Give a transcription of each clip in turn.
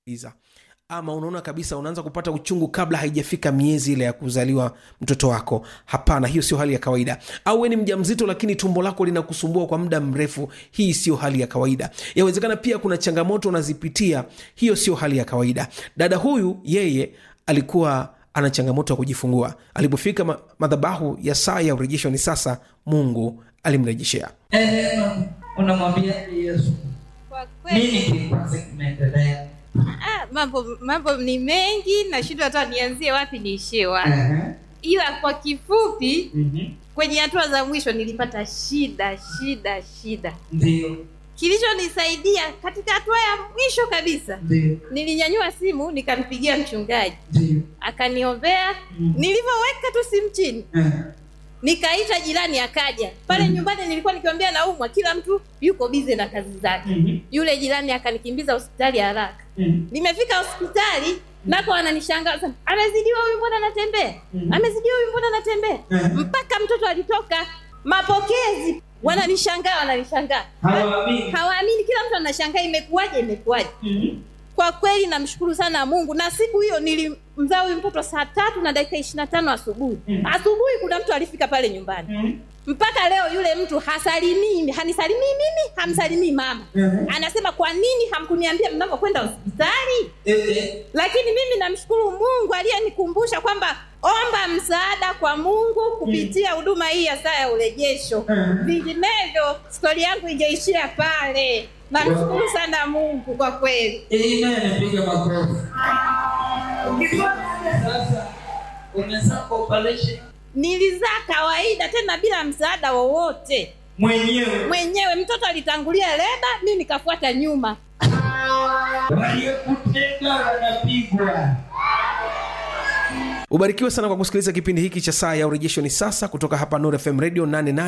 Iza. ama unaona kabisa unaanza kupata uchungu kabla haijafika miezi ile ya kuzaliwa mtoto wako hapana hiyo sio hali ya kawaida au we ni mja mzito lakini tumbo lako linakusumbua kwa muda mrefu hii sio hali ya kawaida yawezekana pia kuna changamoto unazipitia hiyo sio hali ya kawaida dada huyu yeye alikuwa ana changamoto ya kujifungua alipofika ma- madhabahu ya saa ya urejesho ni sasa mungu alimrejeshea Eh, unamwambia Yesu Kwa kweli nini kikwazi kimeendelea? ah, mambo mambo ni mengi nashindwa hata nianzie wapi niishie wapi Ehe, ila kwa kifupi mhm, kwenye hatua za mwisho nilipata shida shida shida Ndio, kilichonisaidia katika hatua ya mwisho kabisa ndio, nilinyanyua simu nikampigia mchungaji ndio. akaniombea Mm. nilivyoweka tu simu chini Eh, nikaita jirani akaja pale nyumbani nilikuwa nikiambia naumwa kila mtu yuko bize na kazi zake mhm, yule jirani akanikimbiza hospitali haraka mhm, nimefika hospitali nako wananishangaa sana, amezidiwa huyu mbona anatembea Mhm. amezidiwa huyu mbona anatembea Mhm. mpaka mtoto alitoka mapokezi wananishangaa wananishangaa Hawaamini. hawaamini kila mtu anashangaa imekuwaje imekuwaje Mhm, kwa kweli namshukuru sana mungu na siku hiyo nilimzaa huyu mtoto saa tatu na dakika ishiri na tano asubuhi Mhm. asubuhi kuna mtu alifika pale nyumbani mhm, mpaka leo yule mtu hasalimii hanisalimii mimi hamsalimii mama Mhm. anasema kwa nini hamkuniambia mnavyokwenda hospitali eh, eh, lakini mimi namshukuru mungu aliyenikumbusha kwamba omba msaada kwa mungu kupitia huduma hii ya saa ya urejesho Mhm. vinginevyo stori yangu ingeishia pale namshukuru sana mungu kwa kweli Amen, piga makofi. Sasa umezaa operation nilizaa kawaida tena bila msaada wowote mwenyewe, mwenyewe mtoto alitangulia leba mi nikafuata nyuma waliyekutenga wanapigwa. ubarikiwe sana kwa kusikiliza kipindi hiki cha saa ya urejesho ni sasa kutoka hapa Nuru fm radio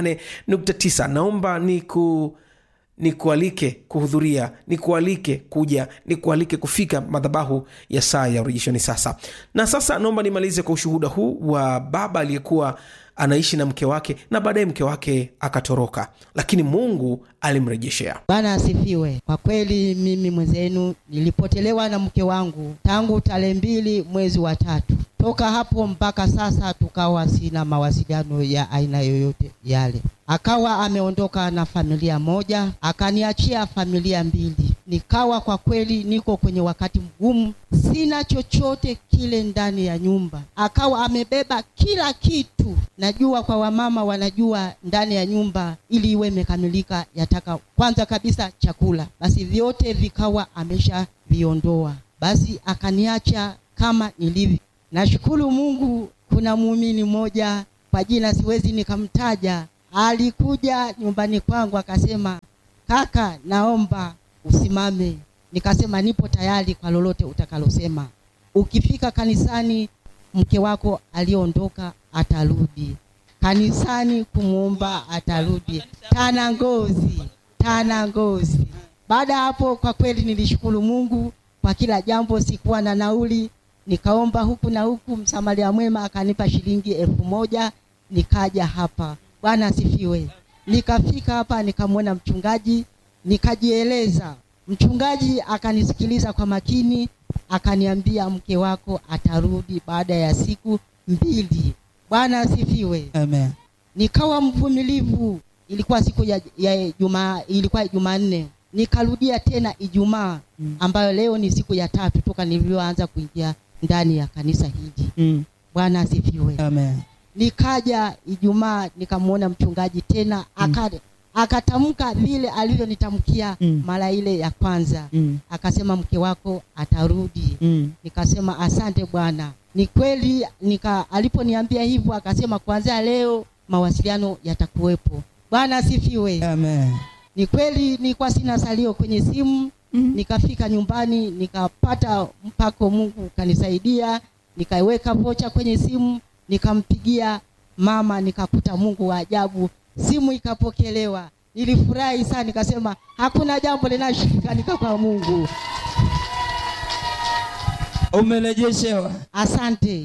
88.9 naomba niku nikualike kuhudhuria nikualike kuja nikualike kufika madhabahu ya saa ya urejesho ni sasa na sasa naomba nimalize kwa ushuhuda huu wa baba aliyekuwa anaishi na mke wake na baadaye mke wake akatoroka lakini mungu alimrejeshea Bwana asifiwe. Kwa kweli mimi mwenzenu nilipotelewa na mke wangu tangu tarehe mbili mwezi wa tatu. Toka hapo mpaka sasa tukawa sina mawasiliano ya aina yoyote yale. Akawa ameondoka na familia moja, akaniachia familia mbili. Nikawa kwa kweli niko kwenye wakati mgumu, sina chochote kile ndani ya nyumba. Akawa amebeba kila kitu. Najua kwa wamama wanajua ndani ya nyumba ili iwe imekamilika yataka kwanza kabisa chakula, basi vyote vikawa amesha viondoa, basi akaniacha kama nilivyo. Nashukuru Mungu, kuna muumini mmoja kwa jina siwezi nikamtaja, alikuja nyumbani kwangu akasema, kaka, naomba usimame. Nikasema nipo tayari kwa lolote utakalosema. Ukifika kanisani, mke wako aliondoka atarudi kanisani kumwomba atarudi tana ngozi tana ngozi baada ya hapo kwa kweli nilishukuru mungu kwa kila jambo sikuwa na nauli nikaomba huku na huku msamaria mwema akanipa shilingi elfu moja nikaja hapa bwana asifiwe nikafika hapa nikamwona mchungaji nikajieleza mchungaji akanisikiliza kwa makini akaniambia mke wako atarudi baada ya siku mbili bwana asifiwe Amen. nikawa mvumilivu ilikuwa siku ya, ya jumaa ilikuwa jumanne nikarudia tena ijumaa Mm. ambayo leo ni siku ya tatu toka nilivyoanza kuingia ndani ya kanisa hili Mm. bwana asifiwe Amen. nikaja ijumaa nikamwona mchungaji tena aka akatamka vile alivyonitamkia Mm. mara ile ya kwanza Mm. akasema mke wako atarudi Mm. nikasema asante bwana ni kweli nika aliponiambia hivyo akasema kuanzia leo mawasiliano yatakuwepo bwana asifiwe Amen. ni kweli nilikuwa sina salio kwenye simu Mhm. nikafika nyumbani nikapata mpako mungu ukanisaidia nikaiweka vocha kwenye simu nikampigia mama nikakuta mungu wa ajabu simu ikapokelewa nilifurahi sana nikasema hakuna jambo linashikanika kwa mungu Umerejeshewa. asante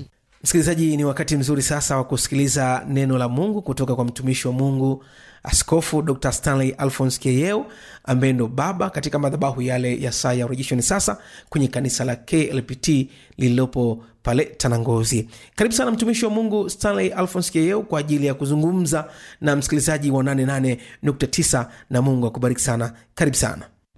msikilizaji ni wakati mzuri sasa wa kusikiliza neno la mungu kutoka kwa mtumishi wa mungu askofu dr stanley alphons keyeo ambaye ndo baba katika madhabahu yale ya saa ya urejesho ni sasa kwenye kanisa la klpt lililopo pale tanangozi karibu sana mtumishi wa mungu stanley alphons keyeo kwa ajili ya kuzungumza na msikilizaji wa 88.9 na mungu akubariki sana karibu sana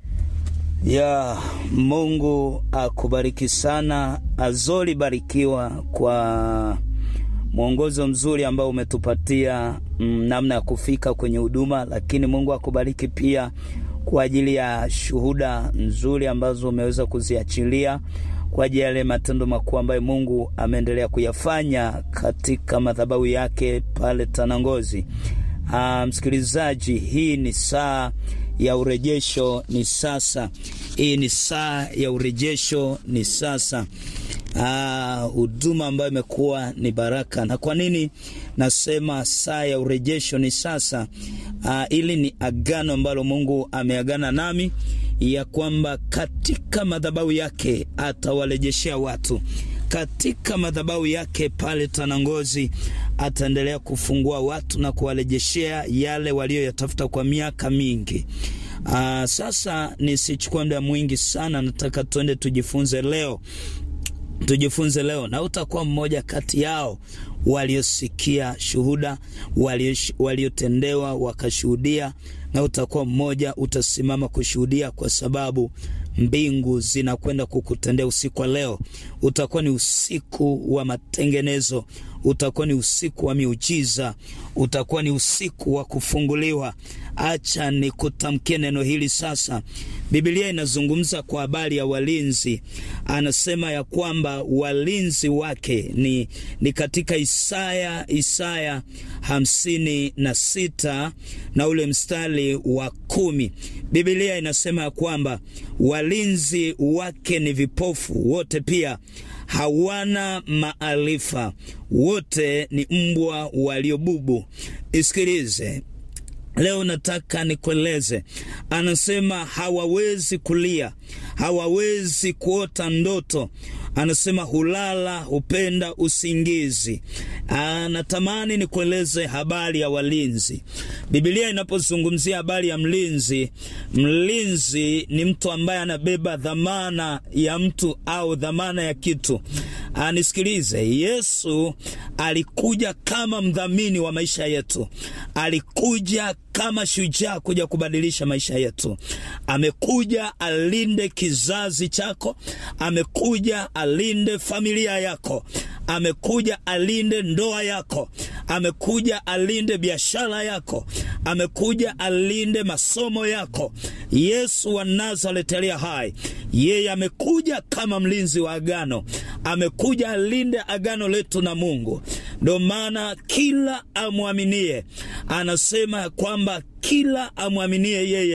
ya Mungu akubariki sana. Azoli barikiwa kwa mwongozo mzuri ambao umetupatia mm, namna ya kufika kwenye huduma, lakini Mungu akubariki pia kwa ajili ya shuhuda nzuri ambazo umeweza kuziachilia kwa ajili ya yale matendo makuu ambayo Mungu ameendelea kuyafanya katika madhabahu yake pale Tanangozi. Ah, msikilizaji, hii ni saa ya urejesho ni sasa. Hii ni saa ya urejesho ni sasa. Huduma ambayo imekuwa ni baraka. Na kwa nini nasema saa ya urejesho ni sasa? Aa, ili ni agano ambalo Mungu ameagana nami ya kwamba katika madhabahu yake atawarejeshea watu katika madhabahu yake pale Tanangozi ataendelea kufungua watu na kuwarejeshea yale walioyatafuta kwa miaka mingi. Aa, sasa nisichukue muda mwingi sana, nataka tuende tujifunze leo, tujifunze leo, na utakuwa mmoja kati yao waliosikia shuhuda, waliotendewa wakashuhudia, na utakuwa mmoja utasimama kushuhudia, kwa sababu mbingu zinakwenda kukutendea usiku wa leo. Utakuwa ni usiku wa matengenezo, utakuwa ni usiku wa miujiza, utakuwa ni usiku wa kufunguliwa. Acha nikutamkie neno hili sasa. Biblia inazungumza kwa habari ya walinzi, anasema ya kwamba walinzi wake ni, ni katika Isaya Isaya hamsini na sita na ule mstari wa kumi. Biblia inasema ya kwamba walinzi wake ni vipofu wote, pia hawana maarifa, wote ni mbwa waliobubu. Isikilize. Leo nataka nikueleze, anasema hawawezi kulia, hawawezi kuota ndoto. Anasema hulala, hupenda usingizi. Anatamani nikueleze habari ya walinzi. Biblia inapozungumzia habari ya mlinzi, mlinzi ni mtu ambaye anabeba dhamana ya mtu au dhamana ya kitu. Anisikilize, Yesu alikuja kama mdhamini wa maisha yetu, alikuja kama shujaa kuja kubadilisha maisha yetu. Amekuja alinde kizazi chako, amekuja alinde familia yako, amekuja alinde ndoa yako, amekuja alinde biashara yako, amekuja alinde masomo yako. Yesu wa Nazareti aliye hai, yeye amekuja kama mlinzi wa agano, amekuja alinde agano letu na Mungu. Ndio maana kila amwaminie, anasema kwamba kila amwaminie yeye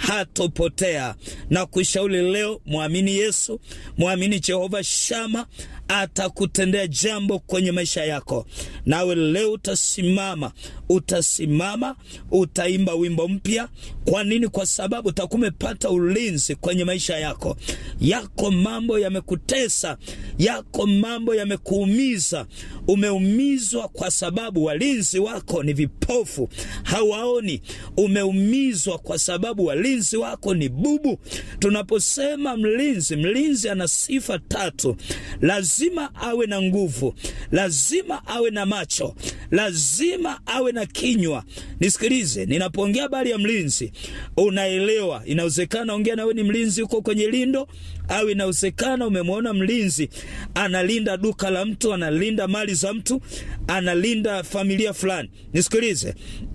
hatopotea. Na kushauri leo, mwamini Yesu, mwamini Jehova Shama, atakutendea jambo kwenye maisha yako. Nawe leo utasimama, utasimama, utaimba wimbo mpya. Kwa nini? Kwa sababu utakuwa umepata ulinzi kwenye maisha yako. Yako mambo yamekutesa, yako mambo yamekuumiza, umeumizwa kwa sababu walinzi wako ni vipofu, hawaoni. Umeumizwa kwa sababu walinzi wako ni bubu. Tunaposema mlinzi, mlinzi ana sifa tatu. Lazima awe na nguvu, lazima awe na macho, lazima awe na kinywa. Nisikilize, ninapoongea habari ya mlinzi unaelewa. Inawezekana ongea nawe ni mlinzi huko kwenye lindo, au inawezekana umemwona mlinzi analinda duka la mtu, analinda mali za mtu, analinda familia fulani. Nisikilize,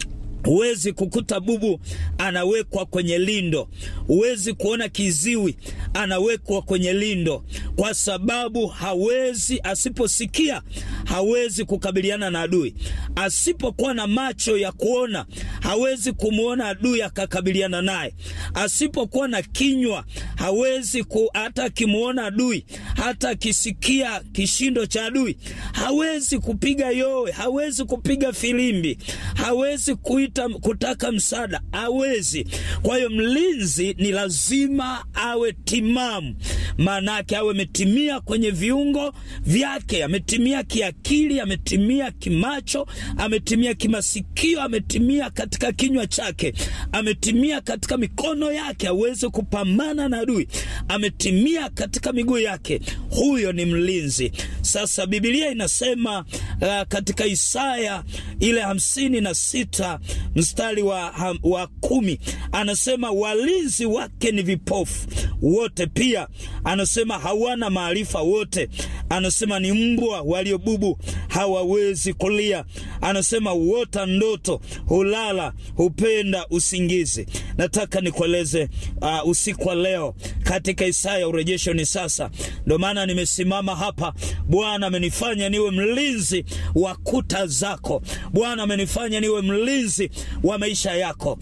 Huwezi kukuta bubu anawekwa kwenye lindo, huwezi kuona kiziwi anawekwa kwenye lindo, kwa sababu hawezi, asiposikia hawezi kukabiliana na adui, asipokuwa na macho ya kuona hawezi kumwona adui akakabiliana naye, asipokuwa na kinywa hawezi ku, hata akimwona adui, hata akisikia kishindo cha adui hawezi kupiga yowe, hawezi kupiga filimbi, hawezi kuita kuita kutaka msaada hawezi. Kwa hiyo mlinzi ni lazima awe timamu, maanake awe ametimia kwenye viungo vyake, ametimia kiakili, ametimia kimacho, ametimia kimasikio, ametimia katika kinywa chake, ametimia katika mikono yake aweze kupambana na adui, ametimia katika miguu yake. Huyo ni mlinzi. Sasa Biblia inasema uh, katika Isaya ile hamsini na sita mstari wa, ham, wa kumi anasema walinzi wake ni vipofu wote, pia anasema hawana maarifa wote, anasema ni mbwa waliobubu hawawezi kulia, anasema huota ndoto, hulala, hupenda usingizi. Nataka nikueleze uh, usiku wa leo katika Isaya urejesho ni sasa. Ndio maana nimesimama hapa. Bwana amenifanya niwe mlinzi wa kuta zako. Bwana amenifanya niwe mlinzi wa maisha yako.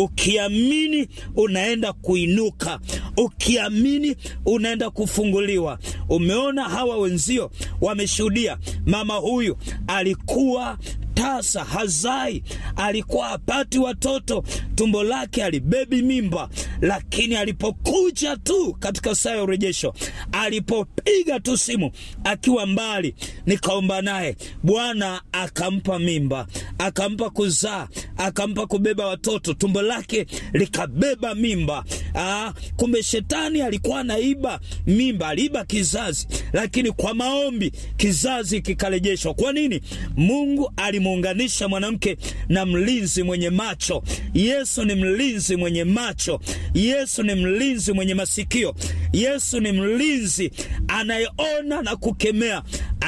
Ukiamini unaenda kuinuka, ukiamini unaenda kufunguliwa. Umeona hawa wenzio wameshuhudia, mama huyu alikuwa tasa hazai, alikuwa hapati watoto, tumbo lake alibebi mimba, lakini alipokuja tu katika saa ya urejesho, alipopiga tu simu akiwa mbali, nikaomba naye, Bwana akampa mimba, akampa kuzaa, akampa kubeba watoto, tumbo lake likabeba mimba. Aa, kumbe shetani alikuwa anaiba mimba, aliiba kizazi, lakini kwa maombi kizazi kikarejeshwa. Kwa nini? Mungu alimuunganisha mwanamke na mlinzi mwenye macho. Yesu ni mlinzi mwenye macho. Yesu ni mlinzi mwenye masikio. Yesu ni mlinzi anayeona na kukemea.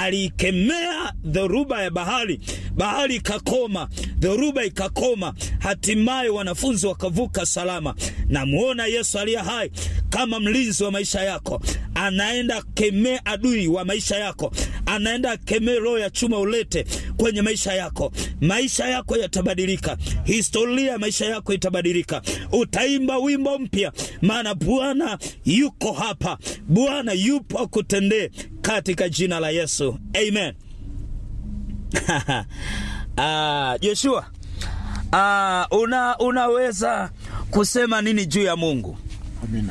Aliikemea dhoruba ya bahari, bahari ikakoma, dhoruba ikakoma, hatimaye wanafunzi wakavuka salama. Namuona Yesu aliye hai kama mlinzi wa maisha yako, anaenda kemea adui wa maisha yako, anaenda kemea roho ya chuma ulete kwenye maisha yako. Maisha yako yatabadilika, historia ya maisha yako itabadilika. Utaimba wimbo mpya, maana Bwana yuko hapa, Bwana yupo akutendee katika jina la Yesu, amen. Ah, Joshua, ah, una, unaweza kusema nini juu ya Mungu? Amina.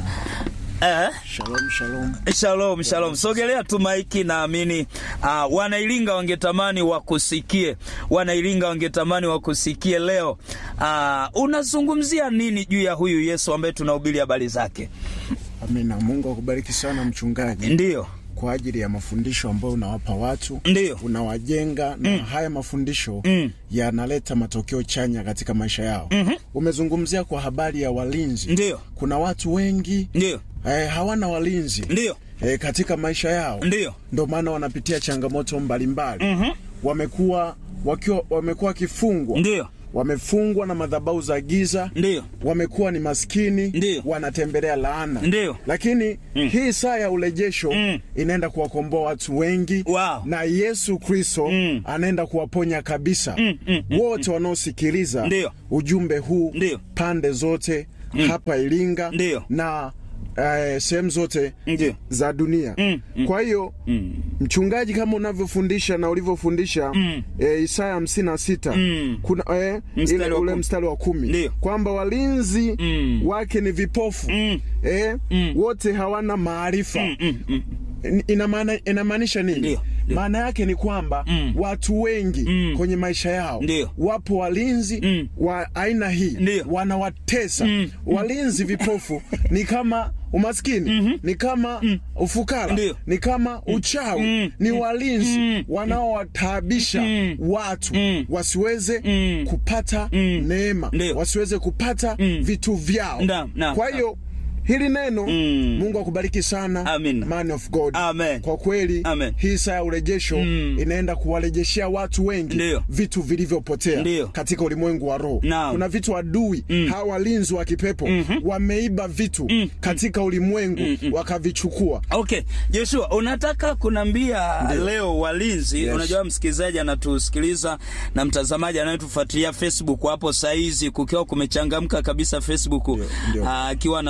Eh? Shalom, shalom. Shalom, shalom. Sogelea tu maiki, naamini uh, wanailinga wangetamani wakusikie, wanailinga wangetamani wakusikie leo. Uh, unazungumzia nini juu ya huyu Yesu ambaye tunahubiri habari zake? Amina. Mungu akubariki sana mchungaji. Ndiyo, kwa ajili ya mafundisho ambayo unawapa watu, ndiyo, unawajenga na haya mafundisho Mm. yanaleta matokeo chanya katika maisha yao. Mhm. Umezungumzia kwa habari ya walinzi. ndiyo, Kuna watu wengi ndiyo, eh, hawana walinzi ndiyo, eh, katika maisha yao, ndiyo. ndio maana wanapitia changamoto mbalimbali. Mhm. Wamekuwa wakiwa wamekuwa wakifungwa, Ndiyo, wamefungwa na madhabahu za giza ndiyo, wamekuwa ni maskini Ndiyo. wanatembelea laana Ndiyo. lakini hii saa ya urejesho Mm. inaenda kuwakomboa watu wengi Wow. na yesu kristo Mm. anaenda kuwaponya kabisa Mm, mm, mm, wote wanaosikiliza Ndiyo. ujumbe huu Ndiyo. pande zote hapa iringa Ndiyo. na eh, sehemu zote Ndiyo. za dunia Mm, mm. kwa hiyo Mm. mchungaji kama unavyofundisha na ulivyofundisha Mm. e, Isaya hamsini na sita Mm. kuna e, Mstari ile wa ule kumi. mstari wa kumi Ndiyo. kwamba walinzi Mm. wake ni vipofu Mm. e, Mm. wote hawana maarifa Mm, mm, mm. Ina maana- inamaanisha nini? Ndiyo, ndiyo. Maana yake ni kwamba Mm. watu wengi Mm. kwenye maisha yao Ndiyo. wapo walinzi Mm. wa aina hii Ndiyo. wanawatesa Mm. walinzi vipofu ni kama umaskini ni kama ufukara Ndiyo. ni kama uchawi Mm. ni walinzi Mm. wanaowataabisha Mm. watu Mm. wasiweze Mm. kupata Mm. neema Ndiyo. wasiweze kupata Mm. vitu vyao Naam, naam, kwa naam. hiyo hili neno Mm. mungu akubariki sana Amin. man of god Amen. kwa kweli Amen. hii saa ya urejesho Mm. inaenda kuwarejeshea watu wengi Ndiyo. vitu vilivyopotea Ndiyo. katika ulimwengu wa roho Naam. kuna vitu adui Mm. hawa walinzi wa kipepo Mhm. wameiba vitu Mm. katika ulimwengu Mm. wakavichukua Okay, Joshua, unataka kunambia leo walinzi Yes. unajua msikilizaji anatusikiliza na mtazamaji anayetufuatilia Facebook hapo saizi kukiwa kumechangamka kabisa Facebook ndio. ah, akiwa anatufuatilia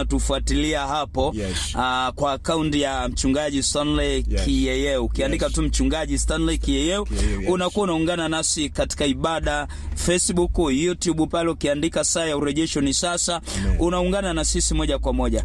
kutufuatilia hapo Yes. ah, kwa akaunti ya mchungaji Stanley Yes. Kiyeyeu. Ukiandika Yes. tu mchungaji Stanley Kiyeyeu Kiyeyeu, yes. unakuwa unaungana nasi katika ibada Facebook, YouTube pale ukiandika saa ya urejesho ni sasa, Amen. unaungana na sisi moja kwa moja.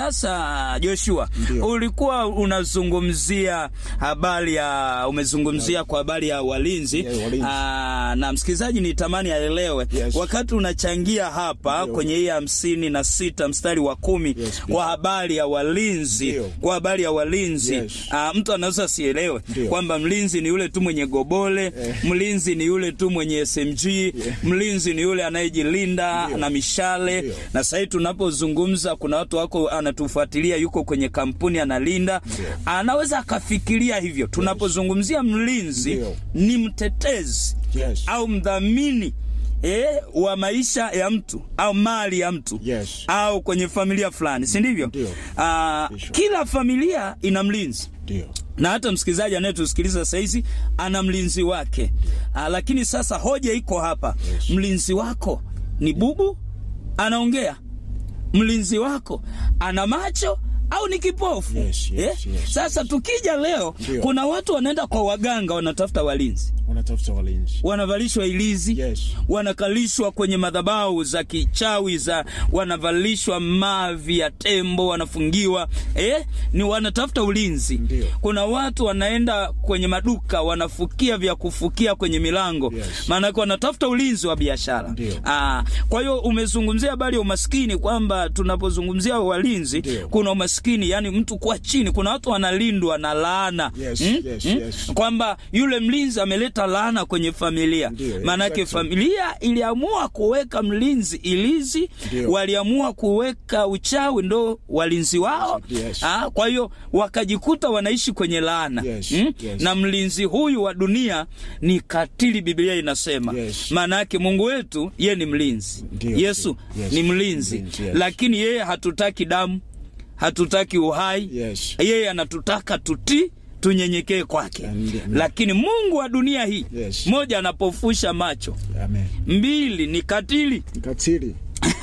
Sasa Joshua, Ndio. ulikuwa unazungumzia habari ya umezungumzia kwa habari ya walinzi Yeah, walinzi. Aa, na msikilizaji nitamani aelewe Yes. wakati unachangia hapa Ndio. kwenye hii hamsini na sita mstari wa kumi Yes, kwa habari ya walinzi Ndio. kwa habari ya walinzi Yes. Aa, mtu anaweza asielewe Ndio. kwamba mlinzi ni yule tu mwenye gobole Eh. mlinzi ni yule tu mwenye SMG mlinzi ni yule anayejilinda Ndio. na mishale Ndio. na sahii tunapozungumza kuna watu wako anatufuatilia yuko kwenye kampuni analinda anaweza akafikiria hivyo tunapozungumzia mlinzi Ndio. ni mtetezi Yes. au mdhamini eh, wa maisha ya mtu au mali ya mtu Yes. au kwenye familia fulani si ndivyo Ndio. Ah, Bishop. kila familia ina mlinzi Ndio. na hata msikilizaji anayetusikiliza sahizi ana mlinzi wake Aa, lakini sasa hoja iko hapa Yes. mlinzi wako ni bubu anaongea mlinzi wako ana macho au ni kipofu Yes, yes, yes, sasa tukija leo Ndio. kuna watu wanaenda kwa waganga wanatafuta walinzi Unatafuta walinzi. wanavalishwa ilizi Yes. wanakalishwa kwenye madhabahu za kichawi za wanavalishwa mavi ya tembo wanafungiwa eh? ni wanatafuta ulinzi Ndio. kuna watu wanaenda kwenye maduka wanafukia vya kufukia kwenye milango Yes. maanake wanatafuta ulinzi wa biashara Ndio. Ah, kwa hiyo umezungumzia habari ya umaskini kwamba tunapozungumzia walinzi Ndio. kuna umaskini yani mtu kuwa chini kuna watu wanalindwa na laana Yes, Mm? yes, Mm? yes. kwamba yule mlinzi ameleta laana kwenye familia Ndio, maanake exactly. familia iliamua kuweka mlinzi ilizi Ndio. waliamua kuweka uchawi ndo walinzi wao Yes. ah, kwa hiyo wakajikuta wanaishi kwenye laana Yes, Mm? yes. na mlinzi huyu wa dunia ni katili biblia inasema Yes. maana yake mungu wetu ye ni mlinzi Ndio, yesu ndio. Yes. ni mlinzi Mlinzi, yes. lakini yeye hatutaki damu hatutaki uhai Yes. yeye anatutaka tutii tunyenyekee kwake Ndio, ndio. lakini mungu wa dunia hii Yes. moja anapofusha macho Amen. mbili ni katili Katili.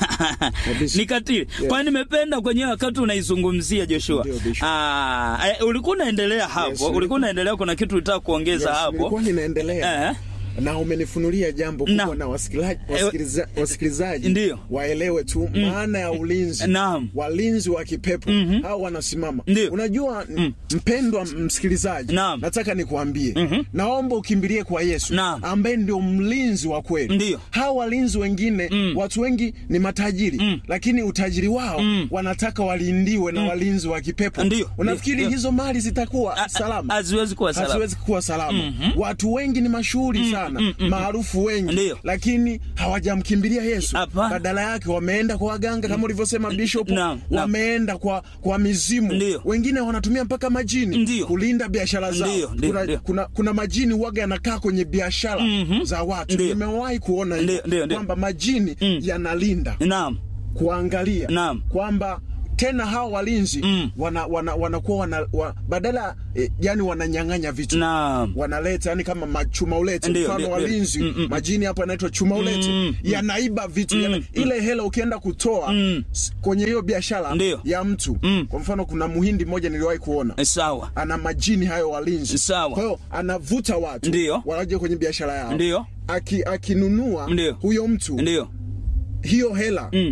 Kabisa. ni katili kwa nimependa kwenye wakati unaizungumzia joshua Ndio, Bishop. Ah, eh, ulikuwa unaendelea hapo Yes, ulikuwa nilikuwa- unaendelea kuna kitu ulitaka kuongeza Yes, hapo nilikuwa ninaendelea Eh. na umenifunulia jambo Na. kubwa na wasikilizaji, wasikiliza, wasikilizaji Ndio. waelewe tu maana ya ulinzi Naam. walinzi wa kipepo hao wanasimama Ndio. unajua mpendwa msikilizaji Naam. nataka nikuambie naomba ukimbilie kwa yesu Naam. ambaye ndio mlinzi wa kweli Ndio. hao walinzi wengine watu wengi ni matajiri lakini utajiri wao wanataka walindiwe na walinzi wa kipepo Ndio. unafikiri Ndio. hizo mali zitakuwa A- a- salama haziwezi kuwa salama. haziwezi kuwa salama watu wengi ni mashuhuri sana maarufu wengi Ndio. lakini hawajamkimbilia yesu Hapana. badala yake wameenda kwa waganga kama ulivyosema bishop Naam, naam. wameenda kwa kwa mizimu Ndio. wengine wanatumia mpaka majini Ndio. kulinda biashara zao Ndio, ndio, kuna, ndio. kuna, kuna majini waga yanakaa kwenye biashara za watu Ndio. nimewahi kuona Ndio, hivyo ndio, ndio. kwamba majini yanalinda naam kuangalia Naam. kwamba tena hawa walinzi Mm. wana, wana, wanakuwa wana, wa, badala eh, yani wananyang'anya vitu naam wanaleta yani kama machuma ulete Ndio, mfano ndio, walinzi ndio. Mm, mm, majini hapo yanaitwa chuma ulete Mm, mm. yanaiba vitu Mm, yana, mm. ile hela ukienda kutoa Mm. s- kwenye hiyo biashara Ndio. ya mtu Mm. kwa mfano kuna muhindi mmoja niliwahi kuona Eh, sawa ana majini hayo walinzi Sawa. kwa hiyo anavuta watu Ndio. wanaje kwenye biashara yao Ndio. Aki, akinunua Ndio. huyo mtu ndio hiyo hela mm.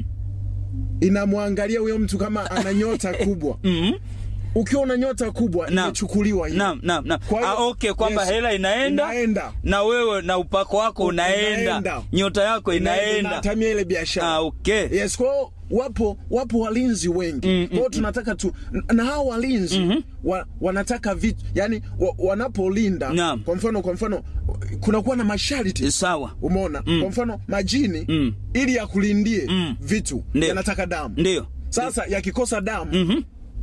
inamwangalia huyo mtu kama ana nyota kubwa mm ukiwa una nyota kubwa Naam. imechukuliwa hiyo naam naam naam Kwa hiyo- ah, okay kwamba yes. hela inaenda, Inaenda. na wewe na upako wako unaenda, Unaenda. nyota yako inaenda inatamia ile biashara ah, okay yes kwa hiyo wapo wapo walinzi wengi Mm, kwa hiyo tunataka tu na hao walinzi wa, wanataka vitu yani wa, wanapolinda Naam. kwa mfano kwa mfano kunakuwa na masharti sawa umeona kwa mfano majini Mm. ili yakulindie Mm. vitu Ndio. yanataka damu ndio sasa yakikosa damu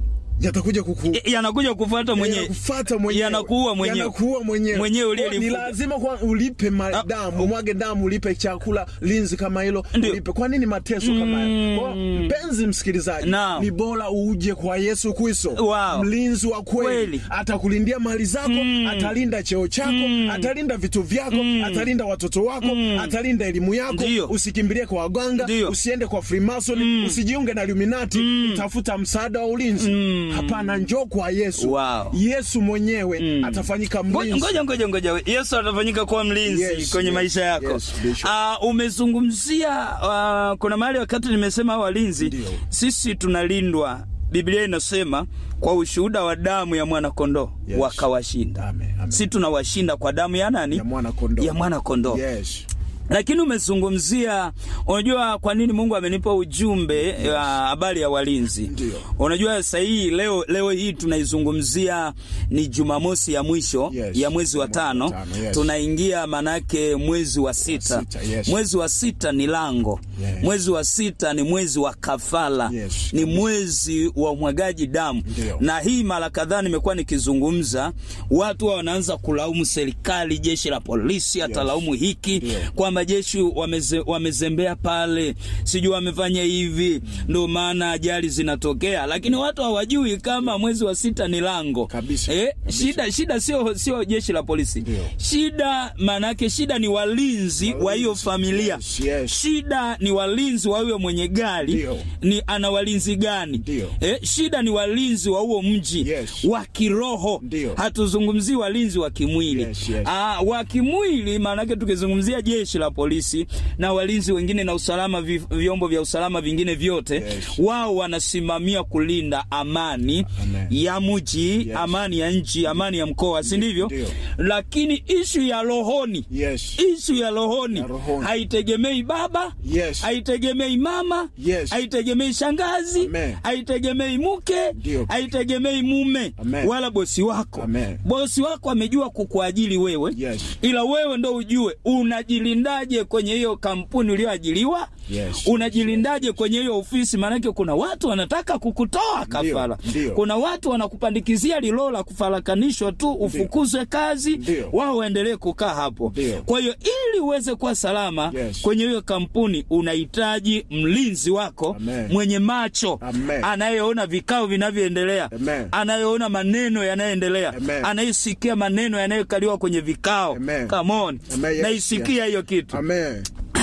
yatakuja kuku Eh, yanakuja kufuata mwenyewe yanakufuata mwenyewe yanakuua mwenyewe yanakuua mwenyewe mwenyewe Kwa- ni uliyelifuga. lazima kwa ulipe madamu umwage damu ulipe chakula linzi kama hilo Ndio. ulipe kwa nini mateso kama hayo kwa mpenzi msikilizaji Naam. ni bora uje kwa Yesu Kristo Wow. mlinzi wa kweli Kweli. atakulindia mali zako atalinda cheo chako atalinda vitu vyako atalinda watoto wako atalinda elimu yako Ndio. usikimbilie kwa waganga Ndio. usiende kwa Freemason usijiunge na Illuminati utafuta msaada wa ulinzi hapana njoo kwa Yesu Wow. Yesu mwenyewe atafanyika Ngoja mlinzi ngoja ngoja ngoja, Yesu atafanyika kuwa mlinzi Yes, kwenye yes, maisha yako. yes, Bishop. Ah, umezungumzia uh, kuna mahali wakati nimesema hao walinzi, Ndio. sisi tunalindwa. Biblia inasema kwa ushuhuda wa damu ya mwana kondoo Yes. wakawashinda. Amen, amen. Si tunawashinda kwa damu ya nani? ya mwana kondoo Ya mwana kondoo. yes lakini umezungumzia unajua kwa nini mungu amenipa ujumbe wa habari ya walinzi Ndio. unajua sasa hii leo, leo hii tunaizungumzia ni jumamosi ya mwisho Yes. ya mwezi wa Mwezi wa tano tano, yes. tunaingia manake mwezi wa sita, sita, yes. mwezi wa sita ni lango Yes. mwezi wa sita ni mwezi wa kafala Yes, ni kabisa. mwezi wa umwagaji damu Ndio. na hii mara kadhaa nimekuwa nikizungumza watu wa wanaanza kulaumu serikali jeshi la polisi atalaumu hiki Ndio. kwamba jeshi wameze, wamezembea pale sijui wamefanya hivi ndo maana ajali zinatokea lakini watu hawajui kama mwezi wa sita ni lango Kabisa, eh, kabisa. shida shida sio sio jeshi la polisi Ndio. shida maanake shida ni walinzi wa hiyo Walinzi, familia yes, yes. shida ni walinzi wa huyo mwenye gari Ndio. ni ana walinzi gani Ndio. eh, shida ni walinzi wa huo mji Yes. wa kiroho Ndio. hatuzungumzii walinzi wa kimwili Yes, yes. Ah, wa kimwili maanake tukizungumzia jeshi la polisi na walinzi wengine na usalama vi, vyombo vya usalama vingine vyote Yes. wao wanasimamia kulinda amani Amen. ya mji Yes. amani ya nchi amani ya mkoa si ndivyo Ndio. lakini ishu ya rohoni yes ishu ya rohoni Ya rohoni. haitegemei baba Yes. haitegemei mama Yes. haitegemei shangazi Amen. haitegemei mke Ndio. haitegemei mume Amen. wala bosi wako Amen. bosi wako amejua kukuajiri wewe Yes. ila wewe ndo ujue unajilindaje kwenye hiyo kampuni uliyoajiriwa Yes. unajilindaje kwenye hiyo ofisi maanake kuna watu wanataka kukutoa kafara Ndio. kuna watu wanakupandikizia lilo la kufarakanishwa tu ufukuzwe kazi Ndio. wao waendelee kukaa hapo Ndio. kwa hiyo ili uweze kuwa salama Yes. kwenye hiyo kampuni unahitaji mlinzi wako Amen. mwenye macho Amen. anayeona vikao vinavyoendelea Amen. anayeona maneno yanayoendelea Amen. anayesikia maneno yanayokaliwa kwenye vikao Amen. Come on. Amen, yes, naisikia hiyo kitu amen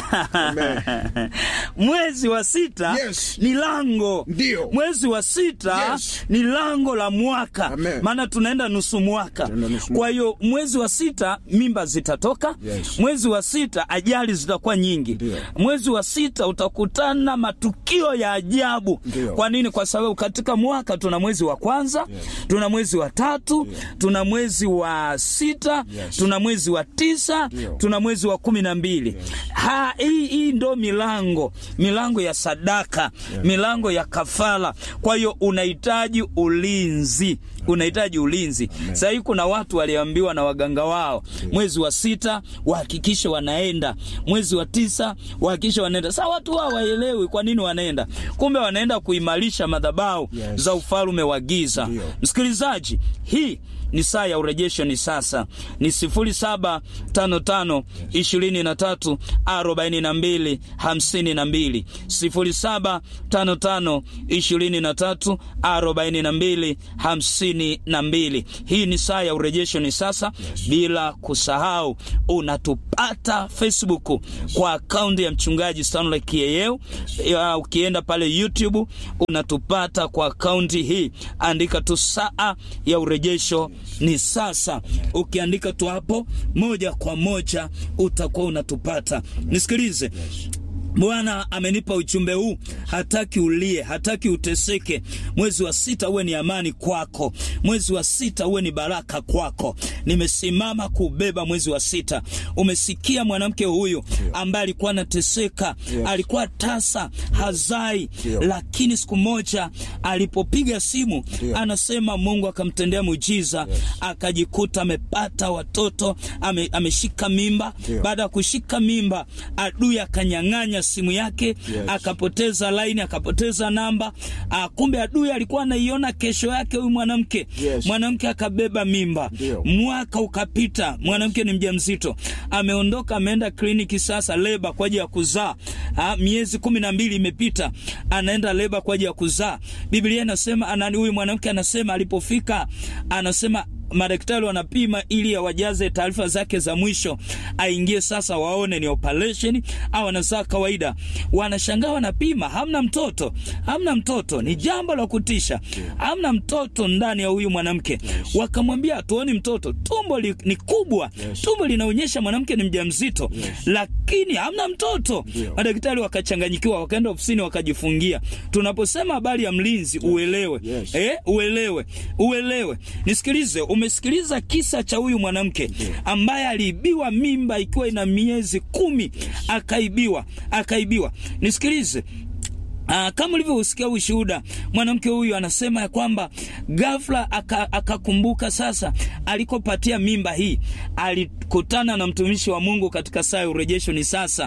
Amen. mwezi wa sita Yes. ni lango Ndio. mwezi wa sita Yes. ni lango la mwaka Amen. maana tunaenda nusu mwaka Tunaenda nusu kwa mwaka. hiyo mwezi wa sita mimba zitatoka Yes. mwezi wa sita ajali zitakuwa nyingi Ndio. mwezi wa sita utakutana matukio ya ajabu Ndio. kwa nini kwa sababu katika mwaka tuna mwezi wa kwanza tuna mwezi wa tatu tuna mwezi wa sita Yes. tuna mwezi wa tisa Ndio. tuna mwezi wa kumi na mbili ha hii hii ndo milango milango ya sadaka milango ya kafara kwa hiyo unahitaji ulinzi unahitaji ulinzi sahii kuna watu waliambiwa na waganga wao mwezi wa sita wahakikishe wanaenda mwezi wa tisa wahakikishe wanaenda saa watu wao waelewi kwa nini wanaenda kumbe wanaenda kuimarisha madhabahu Yes. za ufalume wa giza Ndio. msikilizaji hii ni saa ya urejesho ni sasa ni 0755 23 42 52 0755 23 42 52 hii ni saa ya urejesho ni sasa bila kusahau unatupata facebook kwa akaunti ya mchungaji stanley kieyeu Ya, ukienda pale youtube unatupata kwa akaunti hii andika tu saa ya urejesho ni sasa ukiandika tu hapo moja kwa moja utakuwa unatupata nisikilize bwana amenipa ujumbe huu hataki ulie hataki uteseke mwezi wa sita uwe ni amani kwako mwezi wa sita uwe ni baraka kwako nimesimama kubeba mwezi wa sita umesikia mwanamke huyu ambaye alikuwa anateseka alikuwa tasa hazai Ndio. lakini siku moja alipopiga simu Ndio. anasema mungu akamtendea muujiza akajikuta amepata watoto ame, ameshika mimba Ndio. baada ya kushika mimba adui akanyang'anya ya simu yake Yes. akapoteza laini akapoteza namba ah, kumbe adui alikuwa anaiona kesho yake huyu mwanamke Yes. mwanamke akabeba mimba Ndio. mwaka ukapita mwanamke ni mjamzito ameondoka ameenda kliniki sasa leba kwa ajili ya kuzaa ah, miezi kumi na mbili imepita anaenda leba kwa ajili ya kuzaa biblia inasema anani huyu mwanamke anasema alipofika anasema madaktari wanapima ili awajaze taarifa zake za mwisho aingie sasa waone ni operation au anazaa kawaida wanashangaa wanapima hamna mtoto hamna mtoto ni jambo la kutisha hamna mtoto ndani ya huyu mwanamke wakamwambia hatuoni mtoto tumbo li, ni kubwa tumbo linaonyesha mwanamke ni mjamzito lakini hamna mtoto madaktari wakachanganyikiwa wakaenda ofisini wakajifungia tunaposema habari ya mlinzi uelewe Yes. eh, uelewe uelewe nisikilize umesikiliza kisa cha huyu mwanamke ambaye aliibiwa mimba ikiwa ina miezi kumi akaibiwa akaibiwa nisikilize Aa, kama ulivyosikia ushuhuda mwanamke huyu anasema ya kwamba ghafla aka- akakumbuka sasa alikopatia mimba hii alikutana na mtumishi wa mungu katika saa ya urejesho ni sasa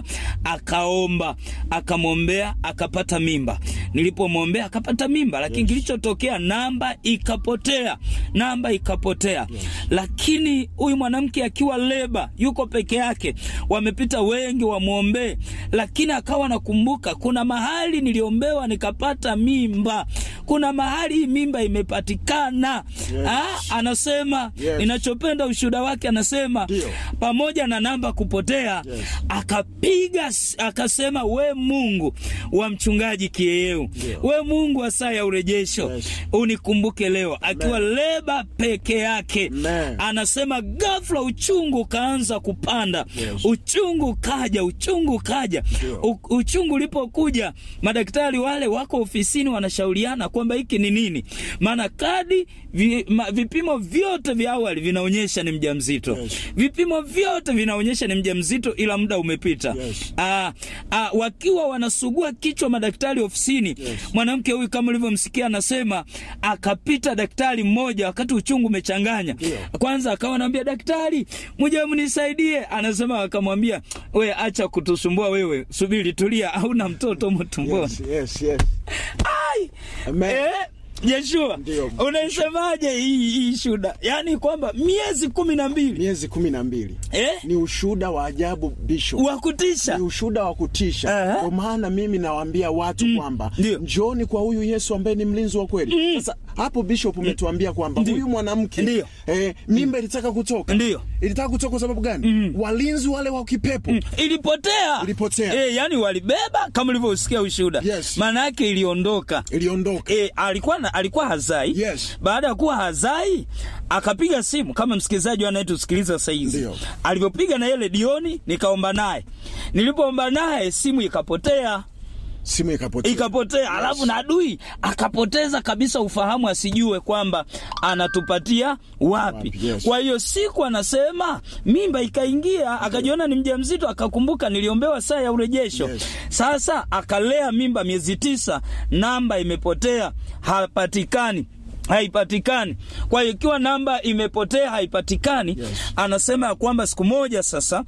akaomba akamwombea akapata mimba nilipomwombea akapata mimba lakini kilichotokea namba ikapotea namba ikapotea lakini huyu mwanamke akiwa leba yuko peke yake wamepita wengi wamwombee lakini akawa nakumbuka kuna mahali niliombewa nikapata mimba kuna mahali hii mimba imepatikana Yes. ah, anasema Yes. ninachopenda ushuhuda wake anasema Ndio. pamoja na namba kupotea Yes. akapiga s- akasema we mungu wa mchungaji kieyeu Ndio. we mungu wa saa ya urejesho Yes. unikumbuke leo akiwa leba peke yake Amen. anasema ghafla uchungu ukaanza kupanda Yes. uchungu kaja uchungu kaja Ndio. U, uchungu ulipokuja madaktari wale wako ofisini wanashauriana kwamba hiki ni nini maana kadi vi, ma, vipimo vyote vya awali vinaonyesha ni mjamzito Yes. vipimo vyote vinaonyesha ni mjamzito ila muda umepita Yes. Aa, aa, wakiwa wanasugua kichwa madaktari ofisini Yes. mwanamke huyu kama ulivyomsikia anasema akapita daktari mmoja wakati uchungu umechanganya Ndio. kwanza akawa anaambia daktari muje mnisaidie anasema akamwambia we acha kutusumbua wewe subiri tulia hauna mtoto mtumboni Yes, yes, yes. Ai! Amen. Eh, Yeshua Ndio. unaisemaje hii hii shuda yaani kwamba miezi kumi na mbili miezi kumi na mbili eh? ni ushuhuda wa ajabu bishop wa kutisha ni ushuhuda wa kutisha Aha. kwa maana mimi nawaambia watu kwamba Ndio. njooni kwa huyu yesu ambaye ni mlinzi wa kweli sasa hapo bishop umetuambia kwamba Ndio. huyu mwanamke Ndio. eh, mimba ilitaka kutoka Ndio. ilitaka kutoka kwa sababu gani walinzi wale wa kipepo ilipotea Ilipotea. eh, yani walibeba kama ulivyosikia ushuhuda Yes. maana yake iliondoka iliondoka E, alikuwa na, alikuwa hazai Yes. baada ya kuwa hazai akapiga simu kama msikilizaji anayetusikiliza sahizi Ndio. alivyopiga na yele dioni nikaomba naye nilipoomba naye simu ikapotea simu ikapotea ikapotea alafu na adui akapoteza kabisa ufahamu asijue kwamba anatupatia wapi Wapi, yes. kwa hiyo siku anasema mimba ikaingia akajiona ni mjamzito akakumbuka niliombewa saa ya urejesho Yes. sasa akalea mimba miezi tisa namba imepotea hapatikani haipatikani kwa hiyo ikiwa namba imepotea haipatikani Yes. anasema ya kwamba siku moja sasa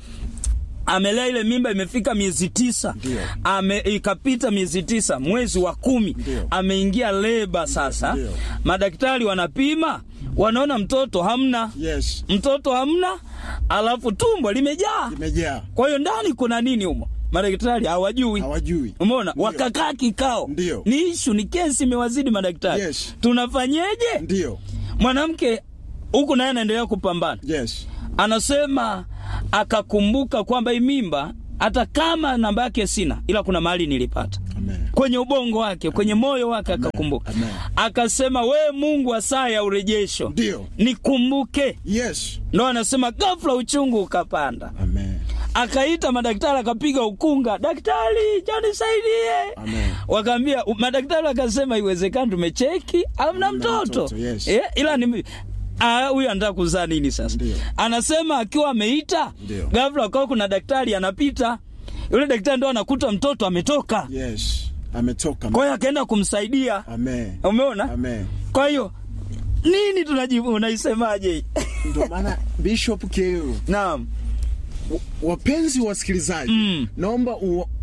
amelea ile mimba imefika miezi tisa Ndio. ame ikapita miezi tisa mwezi wa kumi Ndio. ameingia leba sasa Ndio. madaktari wanapima wanaona mtoto hamna yes mtoto hamna alafu tumbo limejaa imejaa kwa hiyo ndani kuna nini humo madaktari hawajui hawajui umeona Ndio. wakakaa kikao Ndio. ni ishu ni kesi imewazidi madaktari Yes. tunafanyeje ndio mwanamke huku naye anaendelea kupambana yes anasema akakumbuka kwamba hii mimba hata kama namba yake sina ila kuna mahali nilipata amen kwenye ubongo wake kwenye moyo wake akakumbuka Amen. akasema we mungu wa saa ya urejesho Ndio. nikumbuke yes ndo anasema ghafla uchungu ukapanda amen akaita madaktari akapiga ukunga daktari janisaidie Amen. wakaambia madaktari wakasema iwezekani tumecheki amna mtoto mtoto, yes. eh, ila ni Ah, huyu anataka kuzaa nini sasa Ndio. anasema akiwa ameita Ndio. ghafla akawa kuna daktari anapita yule daktari ndo anakuta mtoto ametoka yes ametoka kwa hiyo akaenda kumsaidia amen umeona amen kwa hiyo nini tunajibu unaisemaje hii? ndio maana bishop keu naam wapenzi wasikilizaji Mm. naomba u,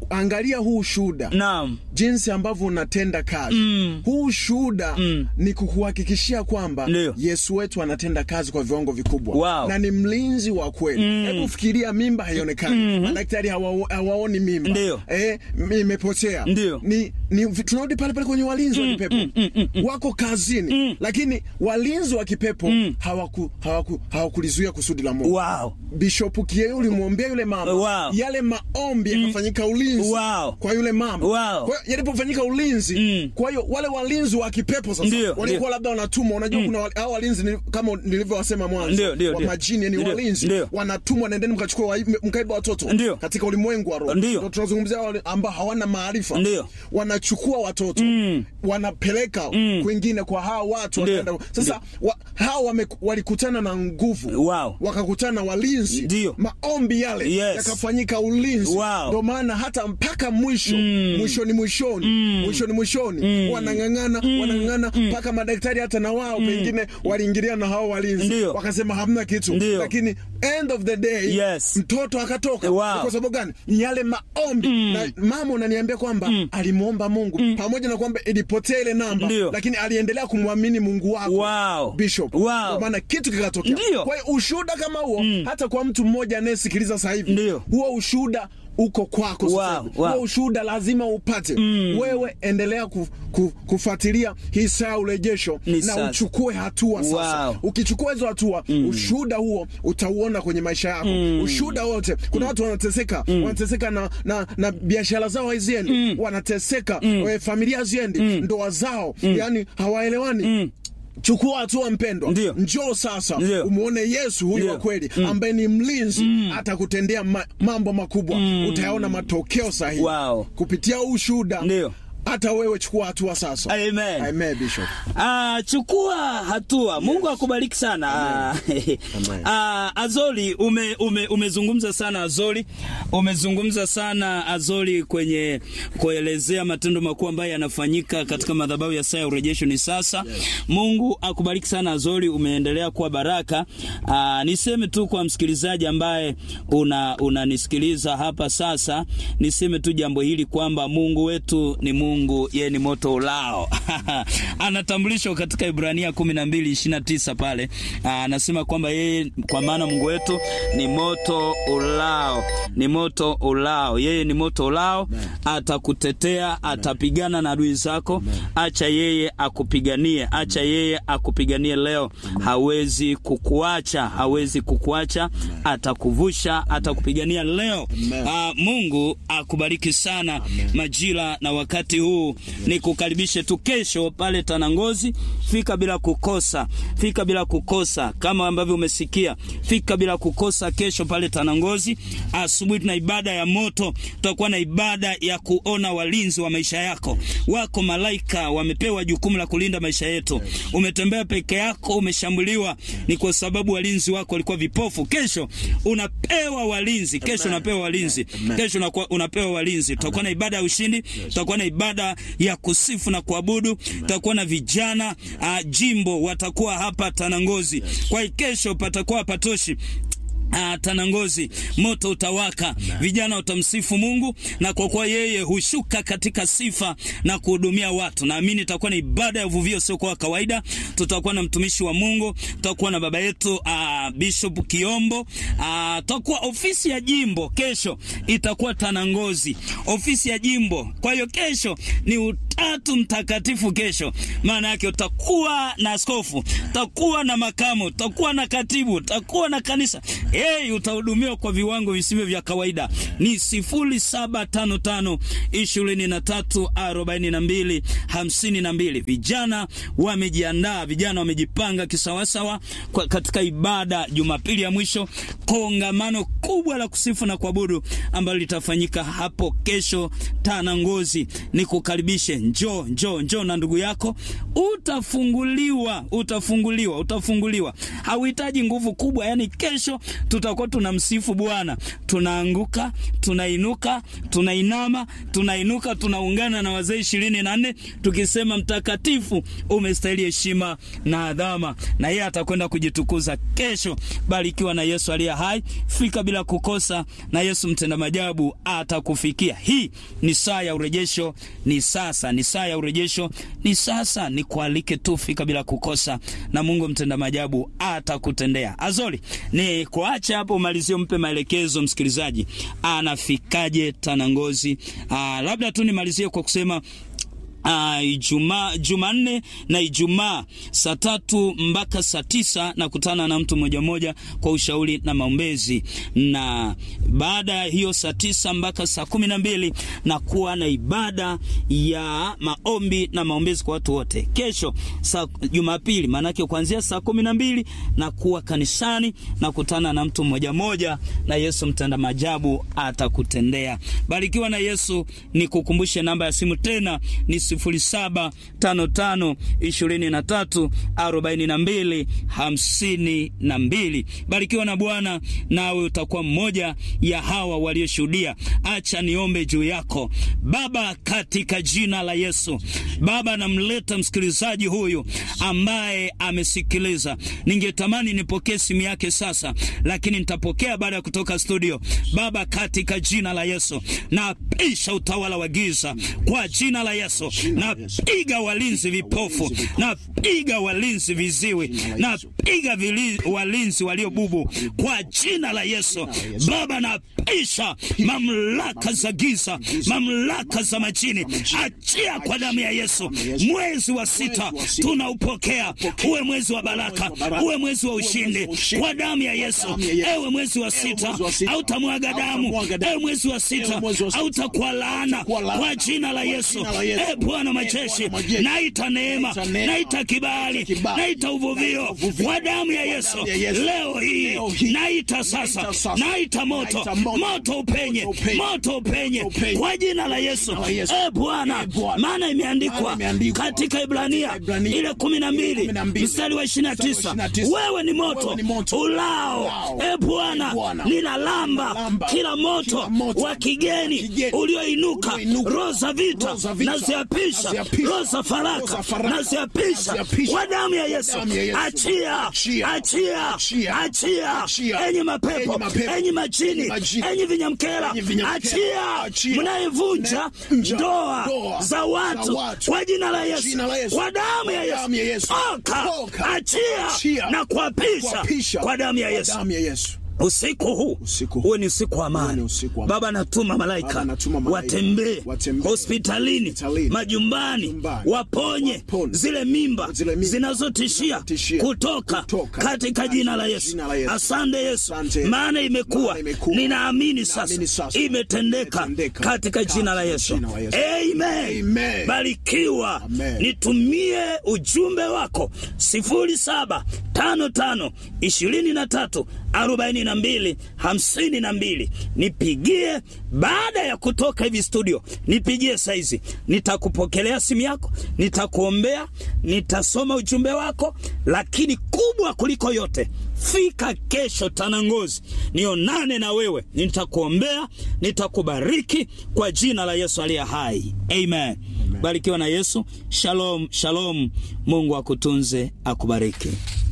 angalia huu ushuhuda naam jinsi ambavyo unatenda kazi Mm. huu ushuhuda Mm. ni kukuhakikishia kwamba Ndio. yesu wetu anatenda kazi kwa viwango vikubwa Wow. na ni mlinzi wa kweli hebu fikiria mimba haionekani madaktari hawa, hawaoni mimba Ndio. eh, m- imepotea Ndio. ni, ni tunarudi pale pale kwenye walinzi wa kipepo wako kazini lakini walinzi wa kipepo hawaku, hawaku, hawakulizuia kusudi la mungu wow. Bishop Kieu ulimwombea yule mama Wow. yale maombi yakafanyika ulinzi Wow. kwa yule mama Wow. kwa hiyo yalipofanyika ulinzi Mm. kwa hiyo wale walinzi wa kipepo sasa Ndio, walikuwa ndio. labda wanatumwa unajua kuna wale- hao walinzi ni- kama nilivyowasema mwanzo Ndio, ndio, wa ndio. majini ni Ndio, walinzi ndio. wanatumwa nendeni mkachukua wa- mkaiba watoto Ndio. katika ulimwengu wa roho Ndio. Ndio tunazungumzia wale ambao hawana maarifa Ndio. wanachukua watoto Mm. wanapeleka Mm. kwingine kwa hao watu Ndio. wakaenda- sasa wa, hao wame, walikutana na nguvu Wow. wakakutana na walinzi Ndio. maombi yale Yes. yakafanyika ulinzi Wow. ndio maana hata mpaka mwisho Mm. mwishoni mwishoni mwishoni mwishoni wanang'ang'ana wanang'ang'ana mpaka madaktari hata na wao pengine waliingilia na hao walinzi Ndio. wakasema hamna kitu Ndio. lakini end of the day Yes. mtoto akatoka Wow. kwa sababu gani Ni yale maombi na mama unaniambia kwamba alimwomba mungu pamoja na kwamba ilipotea ile namba Ndio. lakini aliendelea kumwamini mungu wako Wow. bishop Wow. Kwa maana kitu kikatokea Ndio. kwa hiyo ushuhuda kama huo hata kwa mtu mmoja anayesikiliza sasa hivi Ndio. huo ushuhuda uko kwako sasa Wow, hivi. wow. huo ushuhuda lazima upate wewe endelea ku, ku, kufuatilia hii saa ya urejesho Ni na sasa. uchukue hatua sasa Wow. ukichukua hizo hatua ushuhuda huo utauona kwenye maisha yako ushuhuda wote kuna watu wanateseka wanateseka na, na, na biashara zao haziendi wanateseka eh, familia haziendi ndoa zao yani hawaelewani chukua hatua mpendwa Ndio. njoo sasa Ndio. umwone yesu huyu Ndio. wa kweli ambaye ni mlinzi atakutendea ma, mambo makubwa utayaona matokeo sahihi Wow. kupitia huu ushuhuda Ndio. hata wewe chukua hatua sasa Amen. Amen, Bishop. Ah, chukua hatua. Mungu akubariki sana. Ah, ah, Azoli ume, ume, umezungumza sana Azoli, umezungumza sana Azoli kwenye kuelezea matendo makuu ambayo yanafanyika katika madhabahu ya saa ya urejesho ni sasa. Mungu akubariki sana Azoli, umeendelea kuwa baraka. Ah, niseme tu kwa msikilizaji ambaye una unanisikiliza hapa sasa, niseme tu jambo hili kwamba Mungu wetu ni Mungu, yeye ni moto ulao. Anatambulishwa katika Ibrania 12:29 pale. Ah, Anasema kwamba yeye kwa maana Mungu wetu ni moto ulao, ni moto ulao. Yeye ni moto ulao, atakutetea, atapigana na adui zako. Acha yeye akupiganie, acha yeye akupiganie leo. Hawezi kukuacha, hawezi kukuacha, atakuvusha, atakupigania leo. Ah, Mungu akubariki sana majira na wakati huu. Nikukaribishe tu kesho pale Tanangozi, fika bila kukosa, fika bila kukosa, kama ambavyo umesikia, fika bila kukosa kesho pale Tanangozi. Asubuhi tuna ibada ya moto, tutakuwa na ibada ya kuona walinzi wa maisha yako. Wako malaika wamepewa jukumu la kulinda maisha yetu. Umetembea peke yako, umeshambuliwa, ni kwa sababu walinzi wako walikuwa vipofu. Kesho unapewa walinzi, kesho unapewa walinzi, kesho unakuwa- unapewa walinzi. Tutakuwa na ibada ya ushindi, tutakuwa na ibada ya kusifu na kuabudu, tutakuwa na vijana uh, jimbo watakuwa hapa Tanangozi. Kwa hiyo kesho patakuwa patoshi. Ah, Tanangozi moto utawaka, vijana watamsifu Mungu, na kwa kuwa yeye hushuka katika sifa na kuhudumia watu, naamini itakuwa ni ibada ya uvuvio sio kwa kawaida. Tutakuwa na mtumishi wa Mungu, tutakuwa na baba yetu ah, Bishop Kiombo, ah, tutakuwa ofisi ya jimbo kesho itakuwa Tanangozi, ofisi ya jimbo. Kwa hiyo kesho ni utatu mtakatifu kesho, maana yake utakuwa na askofu, utakuwa na makamu, utakuwa na katibu, utakuwa na kanisa hey, utahudumiwa kwa viwango visivyo vya kawaida. Ni sifuri saba tano tano ishirini na tatu arobaini na mbili hamsini na mbili. Vijana wamejiandaa, vijana wamejipanga kisawasawa kwa katika ibada Jumapili ya mwisho, kongamano kubwa la kusifu na kuabudu ambalo litafanyika hapo kesho Tanangozi. Nikukaribishe, njoo njoo njoo na ndugu yako, utafunguliwa utafunguliwa utafunguliwa. Hauhitaji nguvu kubwa, yani kesho tutakuwa tunamsifu Bwana, tunaanguka, tunainuka, tunainama, tunainuka, tunaungana na wazee ishirini na nne tukisema mtakatifu, umestahili heshima na adhama, na yeye atakwenda kujitukuza kesho. Barikiwa na Yesu aliye hai. Fika bila bila kukosa, na Yesu mtenda majabu atakufikia. Hii ni saa ya urejesho, ni sasa, ni saa ya urejesho, ni sasa. Ni kualike tu, fika bila kukosa, na Mungu mtenda majabu atakutendea. Azori, ni kuacha hapo, umalizie, mpe maelekezo msikilizaji, anafikaje Tanangozi? Aa, labda tu nimalizie kwa kusema Uh, Ijumaa, Jumanne na Ijumaa saa tatu mpaka saa tisa na kutana na mtu mmoja mmoja kwa ushauri na maombezi, na baada ya hiyo saa tisa mpaka saa kumi na mbili na kuwa na ibada ya maombi na maombezi kwa watu wote. Kesho saa Jumapili, maanake kuanzia saa kumi na mbili na kuwa kanisani na kutana na mtu mmoja mmoja, na Yesu mtenda majabu atakutendea. Barikiwa na Yesu. Ni kukumbushe namba ya simu tena ni sifuri saba tano tano ishirini na tatu arobaini na mbili hamsini na mbili. Barikiwa na Bwana, nawe utakuwa mmoja ya hawa walioshuhudia. Acha niombe juu yako. Baba, katika jina la Yesu, Baba, namleta msikilizaji huyu ambaye amesikiliza. Ningetamani nipokee simu yake sasa, lakini nitapokea baada ya kutoka studio. Baba, katika jina la Yesu, napisha utawala wa giza kwa jina la Yesu napiga walinzi vipofu, napiga walinzi viziwi, napiga walinzi waliobubu kwa jina la Yesu. Baba, napisha mamlaka za giza, mamlaka za majini, achia kwa damu ya Yesu. Mwezi wa sita tunaupokea, uwe mwezi wa baraka, uwe mwezi wa ushindi kwa damu ya Yesu. Ewe mwezi wa sita hautamwaga damu, ewe mwezi wa sita hautakuwa laana kwa jina la Yesu. E Bwana majeshi, naita neema, naita kibali, naita uvuvio kwa damu ya Yesu. Leo hii naita sasa, naita moto, moto upenye, moto upenye kwa jina la Yesu. E Bwana, maana imeandikwa katika Ibrania ile kumi na mbili mstari wa ishirini na tisa wewe ni moto ulao. E Bwana, ninalamba kila moto wa kigeni ulioinuka, roho za vita na ziapisha roho za faraka na ziapisha kwa damu ya Yesu. Achia, achia, achia, enyi mapepo, enyi majini, enyi vinyamkela, achia, mnayevunja ndoa za watu kwa jina la Yesu, kwa damu ya Yesu, oka, achia na kuapisha kwa damu ya Yesu. Usiku huu uwe ni usiku wa amani. Baba, natuma malaika watembee hospitalini, majumbani, waponye zile mimba zinazotishia kutoka katika jina la Yesu. Asante Yesu, maana imekuwa, ninaamini sasa imetendeka katika jina la Yesu. Amen. Barikiwa. Nitumie ujumbe wako sifuri saba tano tano ishirini na tatu arobaini na mbili hamsini na mbili. Nipigie baada ya kutoka hivi studio, nipigie saizi, nitakupokelea simu yako, nitakuombea, nitasoma ujumbe wako, lakini kubwa kuliko yote, fika kesho Tanangozi, nionane na wewe, nitakuombea, nitakubariki kwa jina la Yesu aliye hai. Amen, Amen. Barikiwa na Yesu. Shalom, shalom. Mungu akutunze, akubariki.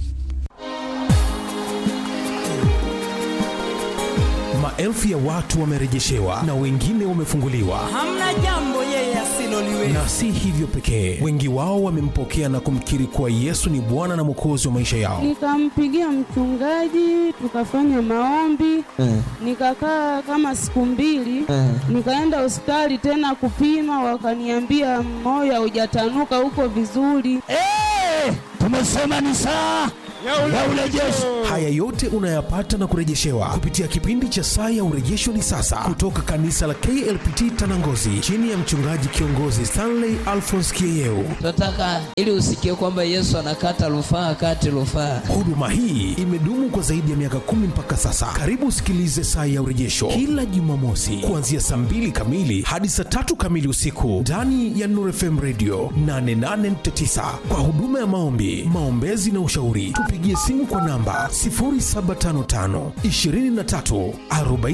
Maelfu ya watu wamerejeshewa na wengine wamefunguliwa. Hamna jambo yeye asiloliweza. Na si hivyo pekee, wengi wao wamempokea na kumkiri kuwa Yesu ni Bwana na Mwokozi wa maisha yao. Nikampigia mchungaji, tukafanya maombi Mm. nikakaa kama siku mbili Mm. nikaenda hospitali tena kupima, wakaniambia moyo haujatanuka huko vizuri. Hey, tumesema ni saa ya urejesho. Haya yote unayapata na kurejeshewa kupitia kipindi cha Saa ya Urejesho ni sasa, kutoka kanisa la KLPT Tanangozi, chini ya mchungaji kiongozi Stanley Alphonse Kieyeu. Tunataka ili usikie kwamba Yesu anakata rufaa kati rufaa. Huduma hii imedumu kwa zaidi ya miaka kumi mpaka sasa. Karibu usikilize Saa ya Urejesho kila Jumamosi kuanzia saa mbili kamili hadi saa tatu kamili usiku ndani ya Nuru FM Radio 88.9 kwa huduma ya maombi, maombezi na ushauri. Tupigie simu kwa namba 0755 23 40